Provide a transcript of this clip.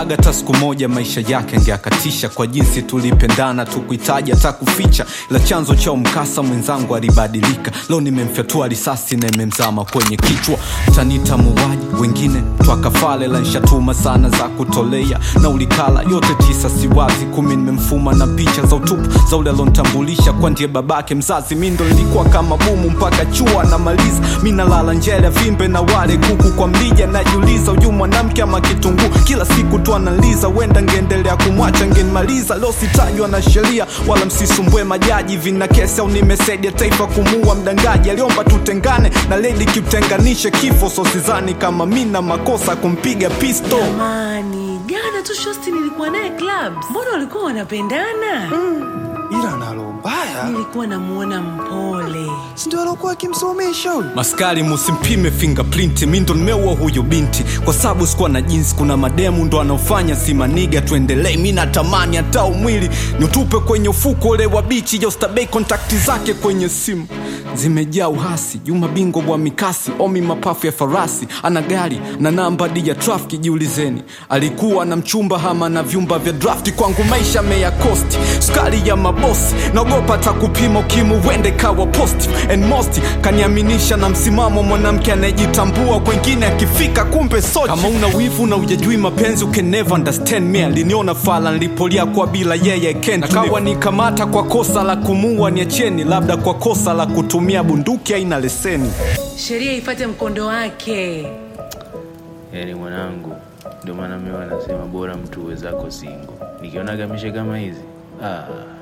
Sikutarajaga hata siku moja maisha yake angeakatisha kwa jinsi tulipendana, tukuhitaji hata kuficha, ila chanzo cha mkasa mwenzangu alibadilika. Leo nimemfyatua risasi na imemzama kwenye kichwa. Tanita muuaji, wengine twakafale, la nshatuma sana za kutolea na ulikala yote tisa, siwazi kumi nimemfuma na picha za utupu za ule alontambulisha kwa ndiye babake mzazi. Mi ndo nilikuwa kama bumu mpaka chua namaliza, mi nalala njele vimbe na wale kuku kwa mlija, najiuliza huyu mwanamke ama kitunguu, kila siku tu analiza, wenda ngeendelea kumwacha ngenmaliza. Leo sitajwa na sheria wala msisumbue majaji, vina kesi au nimesaidia taifa kumuua mdangaji, aliomba tutengane na lady kitenganishe kifo, so sidhani kama mi na makosa kumpiga pisto. Jamani, jana tu shosti nilikuwa naye clubs. Mbona walikuwa wanapendana? ila nalo mbaya Nilikuwa namuona mpole. sindio alokuwa akimsomesha huyu Maskari musimpime fingerprint, mi ndo nimeua huyu binti kwa sababu sikuwa na jinsi. Kuna mademu ndo anaofanya simaniga, tuendelee. Mi natamani hata umwili niutupe kwenye ufuko ule wa bichi, jostabei kontakti zake kwenye simu zimejaa uhasi. Juma bingo wa mikasi, omi mapafu ya farasi, ana gari na namba di ya trafiki. Jiulizeni, alikuwa na mchumba hama na vyumba vya drafti? Kwangu maisha meya kosti, sukari ya mabosi, naogopa hata kupima ukimu wende kawa positive and most kaniaminisha na msimamo mwanamke anayejitambua kwengine akifika kumbe sochi. Kama una wivu na ujajui mapenzi you can never understand me. Aliniona fala nilipolia kwa bila yeye can't na kawa nikamata kwa kosa la kumuua, niacheni labda kwa kosa la kutumia bunduki aina leseni. Sheria ifate mkondo wake. yaani mwanangu ndio maana mimi wanasema bora mtu uwezako singo nikionaga mishe kama hizi ah,